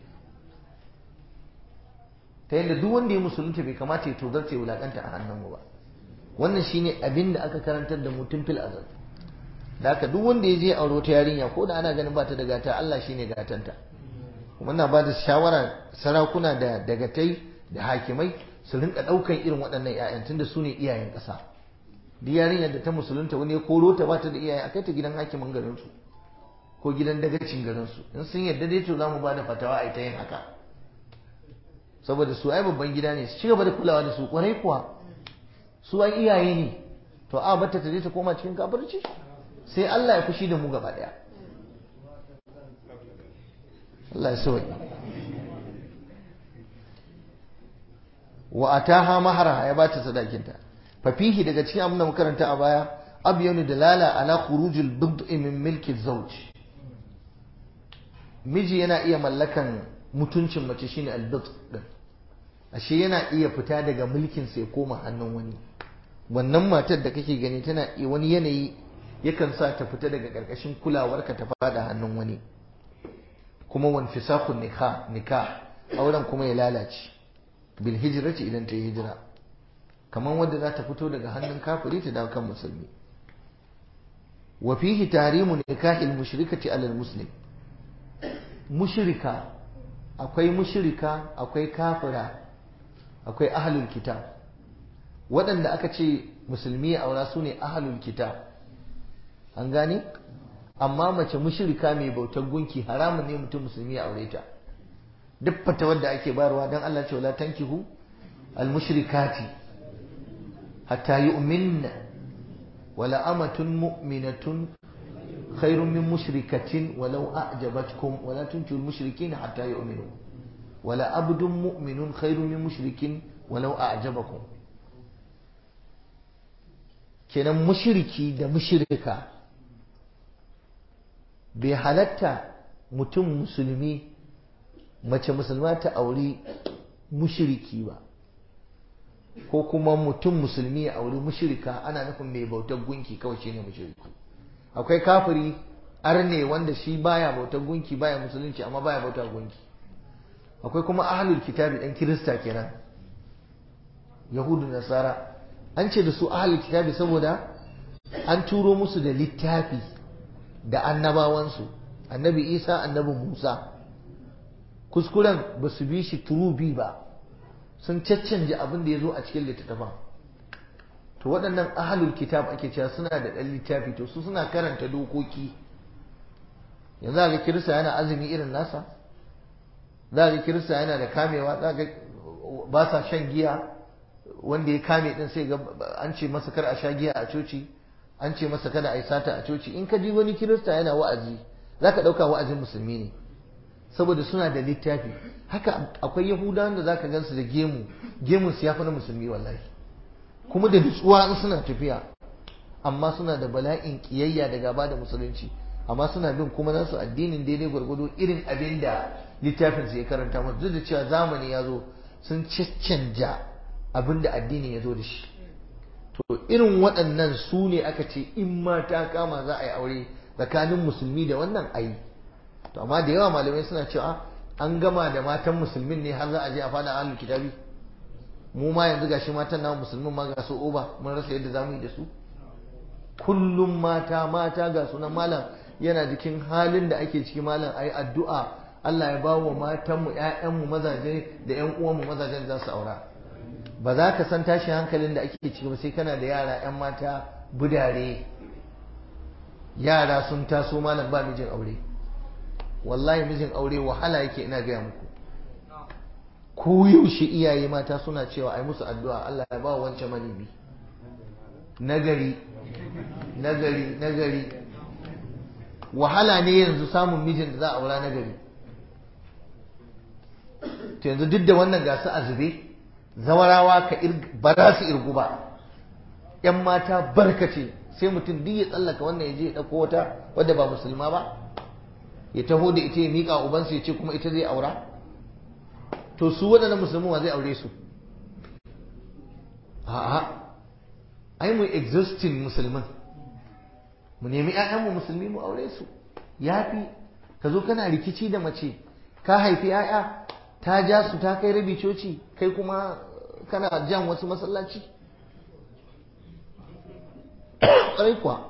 A: ta yadda duk wanda ya musulunta bai kamata ya tozarta ya wulakanta a hannunmu ba wannan shine abin da aka karantar da mutum fil azal da haka duk wanda ya je aure wata yarinya ko da ana ganin ba ta da gata Allah shine gatanta kuma na ba da shawara sarakuna da dagatai da hakimai su rinka ɗaukan irin waɗannan 'ya'yan tunda su ne iyayen ƙasa duk yarinyar da ta musulunta wani ya koro ta bata da iyaye a kai ta gidan hakimin garinsu ko gidan dagacin garinsu in sun yarda dai to za mu ba da fatawa a ita yin haka saboda su ai babban gida ne su ci gaba da kulawa da su kwarai kuwa su ai iyaye ne to a bata ta je ta koma cikin kafirci sai Allah ya fushi da mu gaba daya Allah ya sauya wa ataha mahara ya bata sadakinta fa fihi daga cikin abin da muka karanta a baya abyanu dalala ala khurujil bid'i min milki zawj miji yana iya mallakan mutuncin mace shine albid din ashe yana iya fita daga mulkin sai koma hannun wani wannan matar da kake gani tana wani yanayi yakan sa ta fita daga karkashin kulawarka ta fada hannun wani kuma wan fisakun nikah nikah auren kuma ya lalace bil hijrati idan ta yi hijira kamar wadda za ta fito daga hannun kafiri ta dawo kan musulmi wa fihi tahrimu nikahil mushrikati alal muslim mushrika akwai mushrika akwai kafira akwai ahlul kitab waɗanda aka ce musulmi a aura su ne ahlul kitab an gane amma mace mushrika mai bautar gunki haramun ne mutum musulmi ya aure ta duk fata wadda ake bayarwa don Allah ce wala tankihu al mushrikati hatta yu'minna wala amatun mu'minatun خير من مشركة ولو أعجبتكم ولا تنكروا المشركين حتى يؤمنوا ولا عبد مؤمن خير من مشرك ولو أعجبكم kenan mushriki da mushrika bai halatta mutum musulmi mace musulma ta auri mushiriki ba ko kuma mutum musulmi ya auri mushirika ana nufin mai bautar gunki kawai shine mushiriki akwai kafiri arne wanda shi baya bautar gunki baya musulunci amma baya bautar gunki akwai kuma ahlul kitabi dan kirista kenan yahudu nasara an ce da su ahlul kitabi saboda an turo musu da littafi da annabawansu annabi isa annabi musa kuskuren ba su bi shi turubi ba sun caccanje abin da ya zo a cikin littattafan to waɗannan ahalul kitab ake cewa suna da ɗan littafi to su suna karanta dokoki yanzu ga kirista yana azumi irin nasa za ga kirista yana da kamewa za ga ba sa shan giya wanda ya kame din sai ga an ce masa kar a sha giya a coci an ce masa kada a yi sata a coci in ka ji wani kirista yana wa'azi za ka ɗauka wa'azin musulmi ne saboda suna da littafi haka akwai yahudawan da za ka gansu da gemu gemun su ya fi na musulmi wallahi kuma da nutsuwa in suna tafiya amma suna da bala'in kiyayya da gaba da musulunci amma suna bin kuma nasu addinin daidai gwargwado irin abin da littafin su ya karanta musu duk da cewa zamani ya zo sun caccanja abin da addini ya zo da shi to irin waɗannan su ne aka ce in ma ta kama za a yi aure tsakanin musulmi da wannan ayi to amma da yawa malamai suna cewa an gama da matan musulmin ne har za a je a fada ahlul kitabi mu ma yanzu gashi matan namu musulmin ma ga su oba mun rasa yadda zamu yi da su kullum mata mata ga sunan malam yana jikin halin da ake ciki malam ayi addu'a Allah ya ba wa matanmu ‘ya'yanmu mazaje da ‘yan uwanmu mazajen za su aura ba za ka san tashin hankalin da ake ciki ba sai kana da yara ‘yan mata budare yara sun taso malam ba mijin aure wallahi mijin aure wahala yake ina gaya muku ko yaushe iyaye mata suna cewa ai musu addu'a Allah ya ba wancan manibi nagari nagari nagari wahala ne yanzu samun mijin da za a aura nagari to yanzu duk da wannan gasu a zube zawarawa ka ba za su irgu ba yan mata barkace sai mutum duk ya tsallaka wannan ya je ya ɗauko wata wadda ba musulma ba ya taho da ita ya miƙa ubansu ya ce kuma ita zai aura to su waɗannan musulmi wa zai aure su a'a ai mu existing musulmin mu nemi ƴaƴanmu musulmi mu aure su yafi ka zo kana rikici da mace ka haifi ƴaƴa ta ja su ta kai rabi coci kai kuma kana jan wasu masallaci ƙwarai kuwa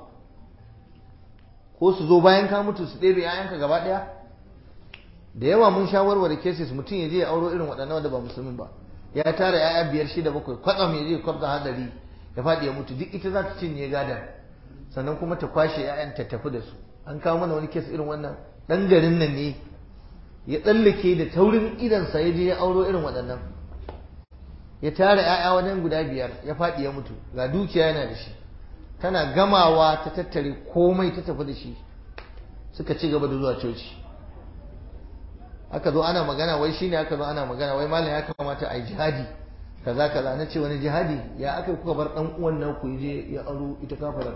A: ko su zo bayan ka mutu su ɗebe ‘ya'yanka gaba ɗaya da yawa mun sha warware cases mutum ya je ya auro irin waɗannan wanda ba musulmin ba ya tara ‘ya'ya biyar shida bakwai kwatsam ya je ya kwabta hadari ya faɗi ya mutu duk ita za ta cinye gadon sannan kuma ta kwashe ‘ya'yan ta tafi da su an kawo mana wani kes irin wannan ɗan garin nan ne ya tsallake da taurin idansa ya je ya auro irin waɗannan ya tara ‘ya'ya wajen guda biyar ya faɗi ya mutu ga dukiya yana da shi tana gamawa ta tattare komai ta tafi da shi suka ci gaba da zuwa coci aka zo ana magana wai shine aka zo ana magana wai malam ya kamata a yi jihadi kaza kaza na ce wani jihadi ya aka kuka bar dan uwan nan ku je ya aro ita kafarar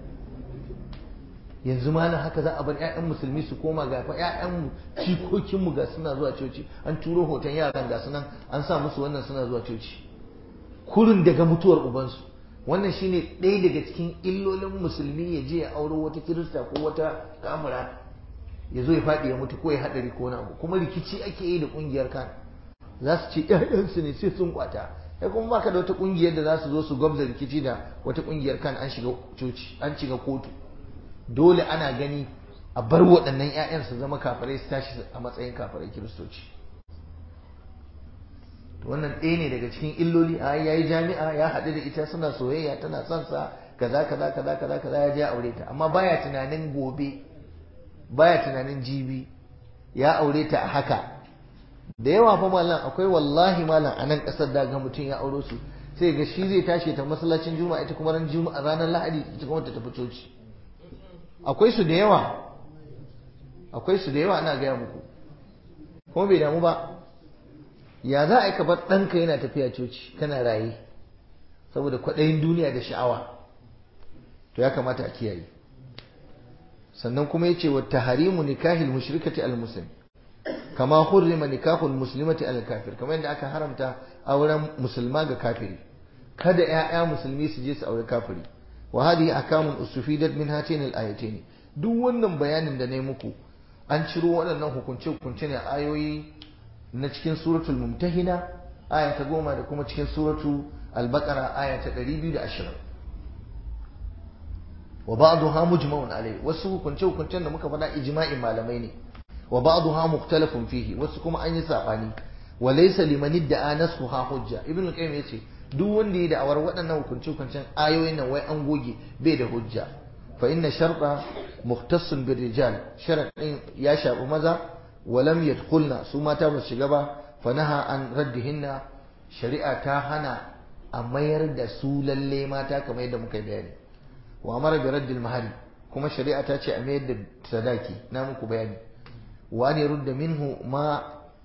A: yanzu malam haka za a bar ƴaƴan musulmi su koma ga fa ƴaƴan mu cikokin mu ga suna zuwa coci an turo hoton yaran ga sunan an sa musu wannan suna zuwa coci kurin daga mutuwar ubansu wannan shine ɗaya daga cikin illolin musulmi ya je ya auro wata kirista ko wata kamura ya zo ya faɗi ya mutu ko ya haɗari ko wani abu kuma rikici ake yi da ƙungiyar kan za su ce ƴaƴansu ne sai sun kwata kai kuma baka da wata ƙungiyar da za su zo su gwabza rikici da wata ƙungiyar kan an shiga coci an shiga kotu dole ana gani a bar waɗannan ƴaƴan su zama kafirai su tashi a matsayin kafirai kiristoci wannan ɗaya ne daga cikin illoli a yayi jami'a ya haɗu da ita suna soyayya tana son sa kaza kaza kaza kaza kaza ya je aure ta amma baya tunanin gobe baya tunanin jibi ya aure ta a haka da yawa fa mallam akwai wallahi mallam a nan ƙasar da ga mutum ya auro su sai ga shi zai tashi ta masallacin juma'a ita kuma ran juma'a ranar lahadi ita kuma ta tafi coci akwai su da yawa akwai su da yawa ana gaya muku kuma bai damu ba ya za a yi ka bar ɗanka yana tafiya coci kana raye saboda kwaɗayin duniya da sha'awa to ya kamata a kiyaye sannan kuma yace wa taharimu nikahil mushrikati al muslim kama hurrima nikahul muslimati al kafir kamar yadda aka haramta auren musulma ga kafiri kada ƴaƴa musulmi su je su aure kafiri wa hadhihi akamun usufidat min hatin al ayatayn duk wannan bayanin da nayi muku an ciro waɗannan hukunce hukunce ne ayoyi na cikin suratul mumtahina aya ta goma da kuma cikin suratu al-baqara aya ta 220 wa ba'daha mujma'un alai wasu hukunce hukuncen da muka faɗa ijma'in malamai ne wa ba'daha mukhtalafun fihi wasu kuma an yi sabani wa laysa liman idda'a nasxuha hujja ibnu qayyim yace duk wanda ya da'awar waɗannan hukunce hukuncen ayoyin nan wai an goge bai da hujja fa inna sharta mukhtassun bir rijal sharadin ya shafi maza wa lam yadkhulna su mata ba su shiga ba fa naha an raddihinna shari'a ta hana a mayar da su lalle mata kamar yadda muka bayani wa amara bi raddil mahari kuma shari'a ta ce a mayar da sadaki na muku bayani wa an yurda minhu ma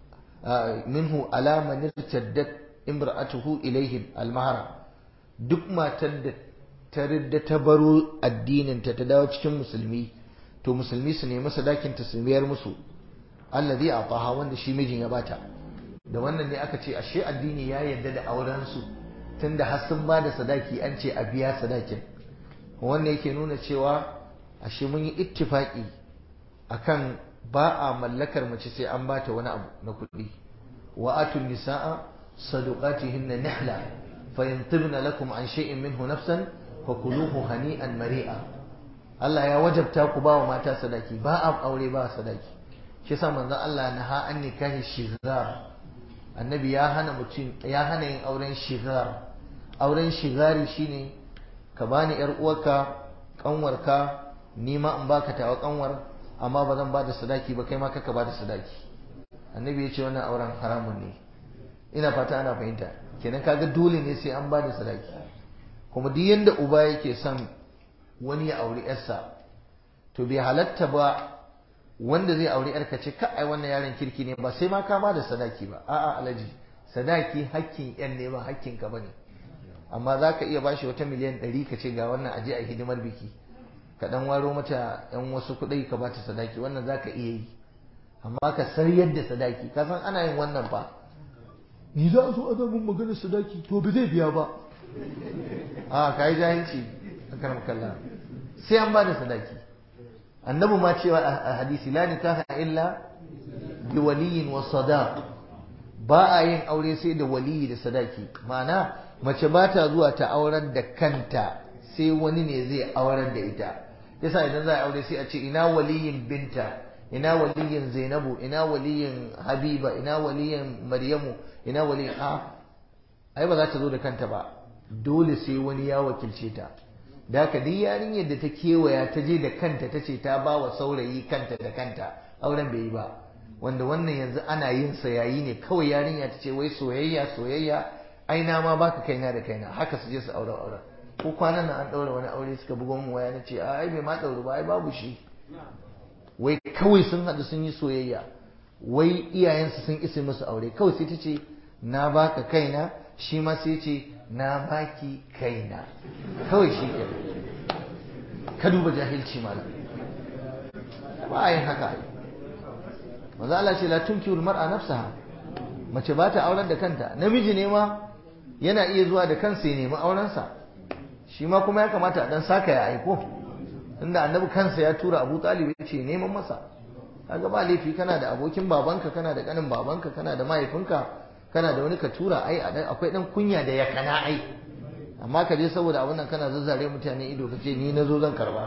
A: minhu ala man irtaddat imra'atuhu ilayhi al-mahara duk matar da ta ridda ta baro addinin ta ta dawo cikin musulmi to musulmi su nemi sadakin ta su mayar musu allazi ataha wanda shi mijin ya bata da wannan ne aka ce ashe addini ya yarda da auren su tunda har sun ba da sadaki an ce a biya sadakin wannan yake nuna cewa ashe mun yi ittifaki akan ba a mallakar mace sai an bata wani abu na kuɗi wa atun nisaa sadaqatihinna nihla fa in tibna lakum an shay'in minhu nafsan fakuluhu hani'an mari'a Allah ya wajabta ku ba wa mata sadaki ba a aure ba sadaki shi yasa manzon Allah na ha an nikahi shigar annabi ya hana mutum ya hana yin auren shigar auren shigari shine ka bani yar uwarka kanwarka ni ma in baka tawa kanwar amma ba zan bada sadaki ba kai ma kaka bada sadaki annabi ya ce wannan auren haramun ne ina fata ana fahimta kenan kaga dole ne sai an bada sadaki kuma duk yanda uba yake son wani ya auri yarsa to bai halatta ba wanda zai auri yarka ce ka ai wannan yaron kirki ne ba sai ma ka bada sadaki ba a'a alaji sadaki hakkin yan ne ba hakkin ka bane amma za ka iya bashi wata miliyan ɗari ka ce ga wannan aje a hidimar biki ka ɗan waro mata yan wasu kuɗai ka bata sadaki wannan za ka iya yi amma ka sariyar da sadaki ka san ana yin wannan fa ni za a zo a zamun maganar sadaki to ba zai biya ba a ka yi jahilci a karam kalla sai an ba da sadaki annabi ma cewa a hadisi la nikaha illa bi waliyin wa sadaq ba a yin aure sai da waliyi da sadaki ma'ana mace ba ta zuwa ta aurar da kanta sai wani ne zai aurar da ita yasa idan za a aure sai a ce ina waliyin binta ina waliyin zainabu ina waliyin habiba ina waliyin maryamu ina waliyin a ai ba za ta zo da kanta ba dole sai wani ya wakilce ta da haka duk yarinyar da ta kewaya ta je da kanta ta ce ta ba wa saurayi kanta da kanta auren bai yi ba wanda wannan yanzu ana yin sa yayi ne kawai yarinya ta ce wai soyayya soyayya ai na ma baka kaina da kaina haka su je su aure aure ko kwanan nan an daura wani aure suka bugo mu waya na ce ai bai ma dauru ba ai babu shi wai kawai sun haɗu sun yi soyayya wai iyayensu sun isa musu aure kawai sai ta ce na baka kaina shi ma sai ce na baki kaina kawai shi ke ka duba jahilci malam ba a yin haka maza Allah ce la tunkiul mar'a nafsaha mace ba ta auren da kanta namiji ne ma yana iya zuwa da kansa ya nemi aurensa shi ma kuma ya kamata a dan saka ya aiko inda annabi kansa ya tura Abu Talib ya ce neman masa kaga ba laifi kana da abokin babanka kana da kanin babanka kana da mahaifinka kana da wani ka tura ai akwai dan kunya da ya kana ai amma ka je saboda abin nan kana zazzare mutane ido ka ce ni na zo zan karba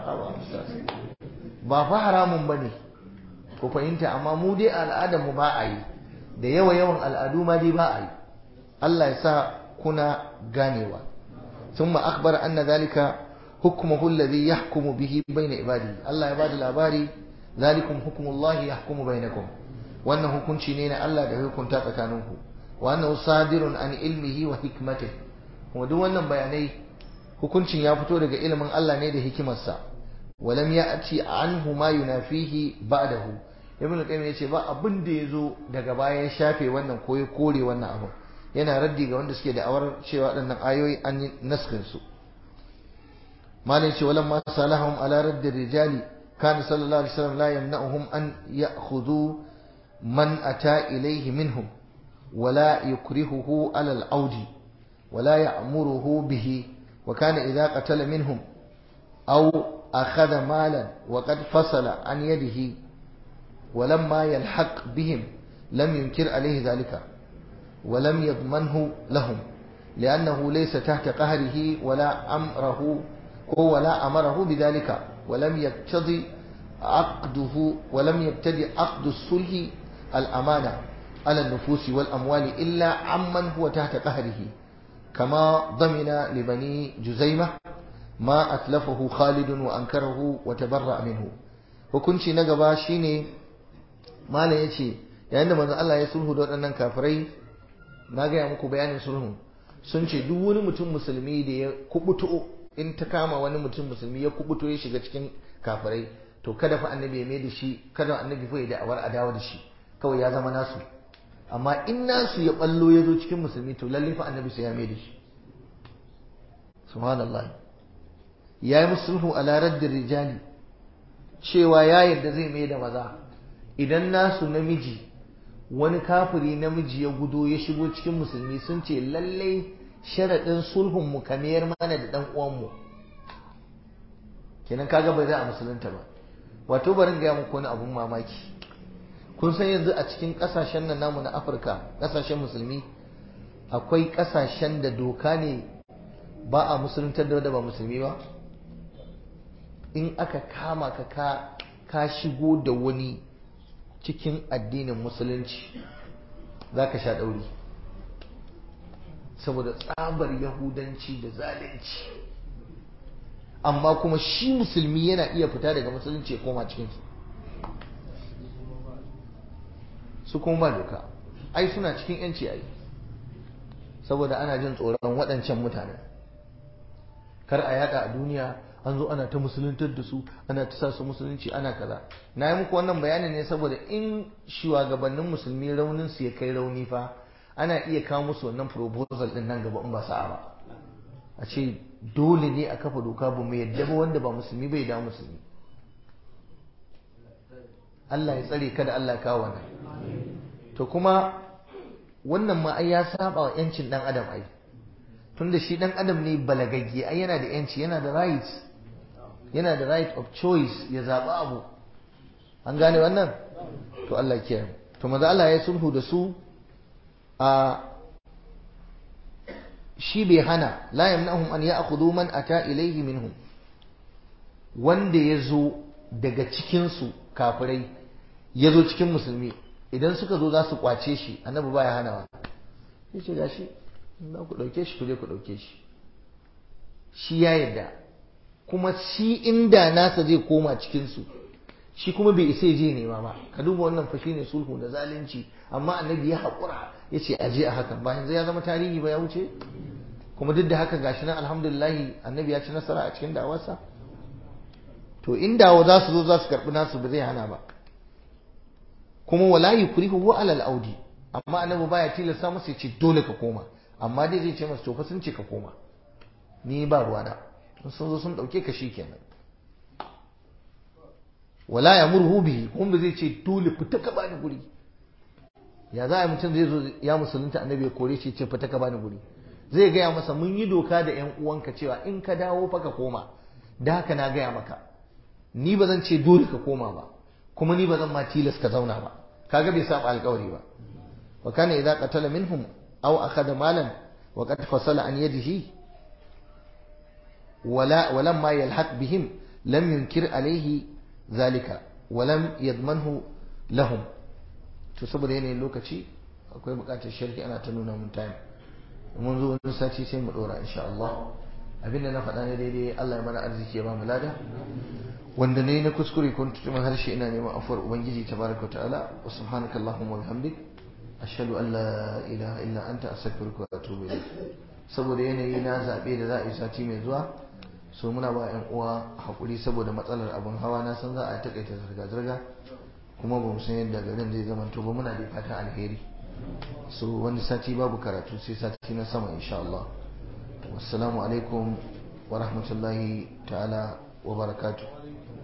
A: ba fa haramun ba ne ku fahimta amma mu dai al'adar mu ba a yi da yawa yawan al'adu ma dai ba a yi Allah ya sa kuna ganewa ثم أخبر أن ذلك حكمه الذي يحكم به بين عباده الله يباد الأباري ذلكم حكم الله يحكم بينكم وأنه كن شنين الله ده يكون تاتكانوه وأنه صادر عن علمه وحكمته ودو wannan bayanai hukuncin ya fito daga ilimin Allah ne da hikimarsa walam ya'ti anhu ma yunafihi ba'dahu ibn qayyim yace ba abin da yazo daga baya ya shafe wannan ko ya kore wannan abu yana raddi ga wanda suke da awar cewa waɗannan ayoyi an yi naskin su malai ce walam ma salahum ala raddi rijali وكان صلى الله عليه وسلم لا يمنعهم أن يأخذوا من أتى إليه منهم ولا يكرهه على العود ولا يأمره به وكان إذا قتل منهم أو أخذ مالا وقد فصل عن يده ولما يلحق بهم لم ينكر عليه ذلك ولم يضمنه لهم لأنه ليس تحت قهره ولا أمره ولا أمره بذلك ولم يقتضي عقده ولم يبتدي عقد الصلح الأمانة على النفوس والأموال إلا عمن هو تحت قهره كما ضمن لبني جزيمة ما أتلفه خالد وأنكره وتبرأ منه hukunci na gaba shine malam yace yayin da manzon Allah ya sulhu da waɗannan kafirai na gaya muku bayanin sulhu sun ce duk wani mutum musulmi da ya kubuto in ta kama wani mutum musulmi ya kubuto ya shiga cikin kafirai to kada fa annabi ya mai da shi kada annabi fa ya da'awar a dawo da shi kawai ya zama nasu amma in nasu ya ballo ya zo cikin musulmi to lalle fa annabi sai ya mai da shi subhanallah ya yi musulhu ala raddin rijali cewa ya yarda zai mai da maza idan nasu namiji wani kafiri namiji ya gudo ya shigo cikin musulmi sun ce lallai sharaɗin sulhun mu kamar mana da ɗan uwanmu kenan kaga bai za a musulunta ba wato barin gaya muku wani abun mamaki kun san yanzu a cikin ƙasashen nan namu na afirka ƙasashen musulmi akwai ƙasashen da doka ne ba a musuluntar da ba musulmi ba in aka kama ka ka ka shigo da wani cikin addinin musulunci za ka sha ɗauri saboda tsabar yahudanci da zalunci amma kuma shi musulmi yana iya fita daga musulunci ya koma cikinsu su kuma ba doka ai suna cikin yanci ai saboda ana jin tsoron waɗancan mutanen kar a yada a duniya an zo ana ta musuluntar da su ana ta sa su musulunci ana kaza na yi muku wannan bayanin ne saboda in shugabannin musulmi raunin su ya kai rauni fa ana iya kawo musu wannan proposal din nan gaba in ba sa'a ba a ce dole ne a kafa doka ba mu yadda ba wanda ba musulmi bai da musulmi Allah ya tsare kada Allah ya kawo wannan to kuma wannan ma ai ya saba wa yancin dan adam ai tunda shi dan adam ne balagagge ai yana da yanci yana da rights yana da right of choice ya zaɓi abu an gane wannan to Allah kiyaye to maza Allah ya sulhu da su a shi bai hana la yamnahum an ya'khudhu man ata ilayhi minhum wanda ya zo daga cikin su kafirai ya zo cikin musulmi idan suka zo za su kwace shi annabi baya hanawa sai ce gashi za ku dauke shi ku je ku dauke shi shi ya yarda kuma shi inda nasa zai koma cikinsu shi kuma bai isa je nema ba ka duba wannan fa shine sulhu da zalunci amma annabi ya haƙura ya ce aje a hakan ba yanzu ya zama tarihi ba ya wuce kuma duk da haka gashi nan alhamdulillah annabi ya ci nasara a cikin da'awarsa to in dawo za su zo za su karɓi nasu ba zai hana ba kuma wala yukrihu wa alal audi amma annabi baya tilasta masa ya ce dole ka koma amma dai zai ce masa to fa sun ce ka koma ni ba ruwana sun zo sun ɗauke ka shi kenan wala ya murhu bihi kuma ba zai ce dole fita ka bani guri ya za a mutum zai zo ya musulunta annabi ya kore shi ce fita ka bani guri zai gaya masa mun yi doka da yan uwanka cewa in ka dawo fa ka koma da haka na gaya maka ni ba zan ce dole ka koma ba kuma ni ba zan ma tilas ka zauna ba kaga bai saba alƙawari ba wa kana idza qatala minhum aw akhadha malan wa qad fasala an yadihi ولا ولما يلحق بهم لم ينكر عليه ذلك ولم يضمنه لهم to saboda yanayin lokaci akwai bukatar shirki ana ta nuna mun time mun zo wani sati sai mu dora insha Allah abinda na faɗa ne daidai Allah ya mana arziki ya ba mu lada wanda ne na kuskure kun tutuma harshe ina neman afuwar ubangiji tabaraka ta'ala wa subhanaka allahumma wa bihamdik ashhadu an la ilaha illa anta astaghfiruka wa atubu ilayk saboda yanayi na zabe da za a yi sati mai zuwa so muna ba yan uwa hakuri saboda matsalar abin hawa na san za a takaita zirga zirga kuma ba mu san yadda garin zai zama to ba muna da fatan alheri so wani sati babu karatu sai sati na sama insha Allah wassalamu alaikum wa rahmatullahi ta'ala wa barakatuh